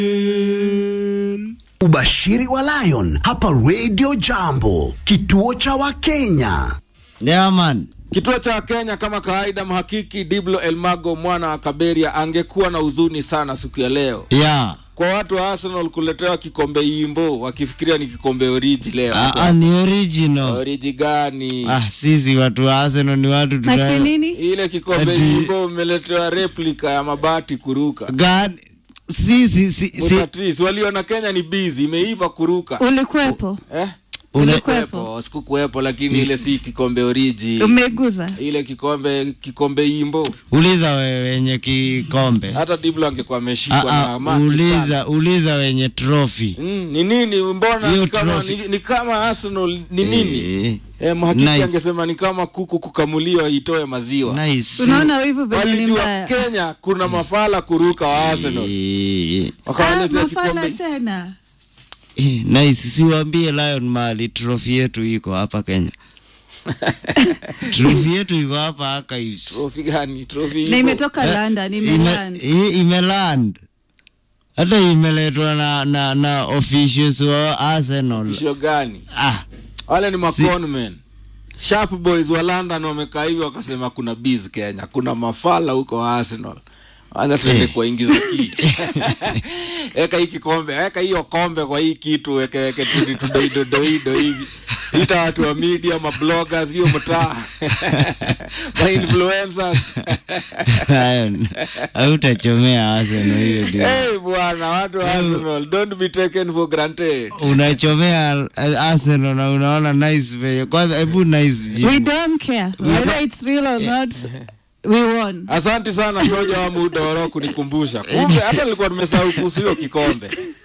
Ubashiri wa Lion hapa Radio Jambo, kituo cha Wakenya. Yeah, man. Kituo cha Kenya kama kawaida, mhakiki Diblo Elmago mwana wa Kaberia angekuwa na huzuni sana siku ya leo Yeah. kwa watu wa Arsenal kuletewa kikombe Imbo wakifikiria ni kikombe oriji leo. Ah, ah, ni original. Oriji gani? Ah, sisi watu wa Arsenal ni watu Ati tuna nini? Ile kikombe Ati- Imbo umeletewa replika ya mabati kuruka. God, sisi si, si, Patrice, waliona Kenya ni busy, imeiva kuruka. Ulikuwepo? Eh? Ule- Sikuwepo, sikukuwepo, lakini ile si kikombe oriji. Umeguza? Ile kikombe kikombe Imbo. uliza we wenye kikombe. Hata Diblo angekuwa ameshikwa Ah, na ah, maki sana. uliza uliza wenye trophy. Mm, ni nini mbona Hiyo ni kama, trophy. ni, ni kama Arsenal ni nini? Eh, Eh, mhakiki Nice. angesema ni kama kuku kukamuliwa itoe maziwa. nice. Unaona wivu venye ni Walijua mbaya. Kenya kuna mafala kuruka wa Arsenal. Eh, Ah, Wakawaletea mafala kikombe. tena. eh, nice. Siwaambie Lion mali trophy yetu iko hapa Kenya. trophy yetu iko hapa Archives. Trophy gani? Trophy Na ipo. imetoka London, Ime- imeland. i- imeland hata imeletwa na, na, na officials wa Arsenal. Shio gani? Ah, Wale ni maconmen. Sharp boys wa London wamekaa hivi wakasema kuna biz Kenya, kuna mafala huko wa Arsenal. Anza tuende kuwaingiza ki. Eka hii kikombe, eka hiyo kombe kwa hii kitu, weke weke tudi tudoido doido hivi. Ita watu wa media, mabloggers, hiyo mtaa. Ma influencers. Lion, hautachomea Arsenal hiyo ndio. Hey bwana, watu wa Arsenal, don't be taken for granted. Unachomea Arsenal na unaona nice venye. Kwanza hebu nice We jibu. don't care whether it's real or not. We won. Asante sana Soja wa Mudoro kunikumbusha. Kumbe hata nilikuwa nimesahau kuhusu hiyo kikombe.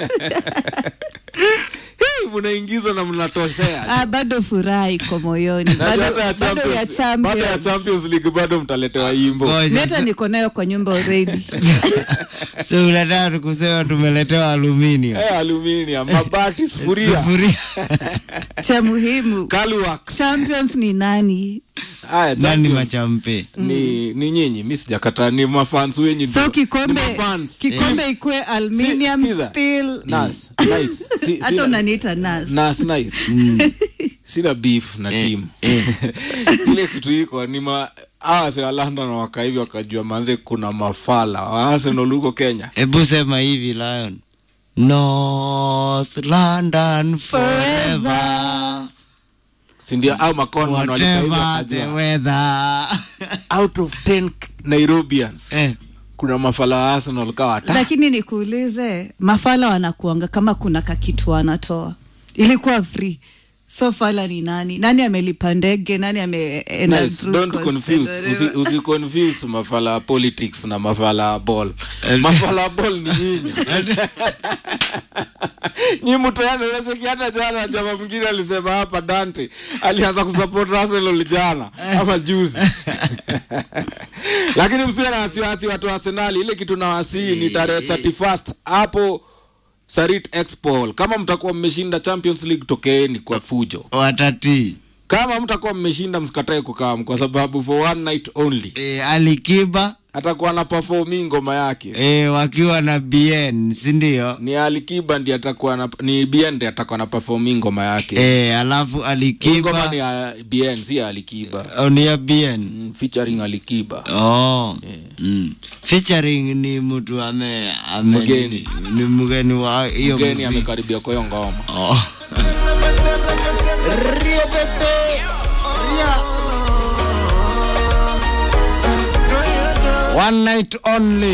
Hii mnaingizwa na mnatoshea. Ah, bado furaha iko moyoni. Na Bado hata ya bado ya Champions, bado ya champions. Champions League bado mtaletewa imbo. Ngoja, Meta niko nayo kwa nyumba already. so unataka tukusema tumeletewa aluminium. Eh, aluminium, mabati, sufuria, Sufuria. Cha muhimu. Kaluwax. Champions ni nani? Haya, Nani Champions machampe? ni ni nyinyi, mimi sijakataa, ni mafans wenyu So ndio. kikombe Ni mafans. kikombe ikue aluminium sikiza. steel. Nice, nice. Si- Hata sina- unaniita nas. Nas nice. sina beef na team ile kitu iko ni ma hawa si wa London waka hivi wakajua manze kuna mafala wa Arsenal huko Kenya Hebu sema hivi Lion. North London forever. si ndio au maconman walika hivi Whatever the wakajua weather. out of 10 Nairobians eh. kuna mafala wa Arsenal kawa hata lakini nikuulize mafala wanakuanga kama kuna kakitu wanatoa ilikuwa free so fala ni nani nani amelipa ndege nani ameenda Nice. through Don't cost confuse. and Usi, whatever. usi confuse mafala ya politics na mafala ya ball. Mafala ya ball ni nyinyi. Nyi mtaani unasikia hata jana jamaa mwingine alisema hapa Dante alianza kusupport Arsenal jana ama juzi. Lakini msiwe na wasiwasi watu wa Arsenal, ile kitu na wasii ni tarehe 31st hapo Sarit Expo. Kama mtakuwa mmeshinda Champions League tokeeni kwa fujo. Watati. Kama mtakuwa mmeshinda msikatae kukaa kwa sababu for one night only E, Alikiba atakuwa na performi ngoma yake. e, wakiwa na BN si ndio? Ni Alikiba ndiye atakuwa na ni BN ndiye atakuwa na performi ngoma yake. E, alafu Hii ngoma Alikiba ni ya BN si ya Alikiba. oh, ni ya BN Mm, featuring Alikiba. oh. mm. featuring ni mtu ame, ame Mgeni. ni, ni mgeni wa hiyo Mgeni muziki. amekaribia kwa hiyo ngoma. oh. One night only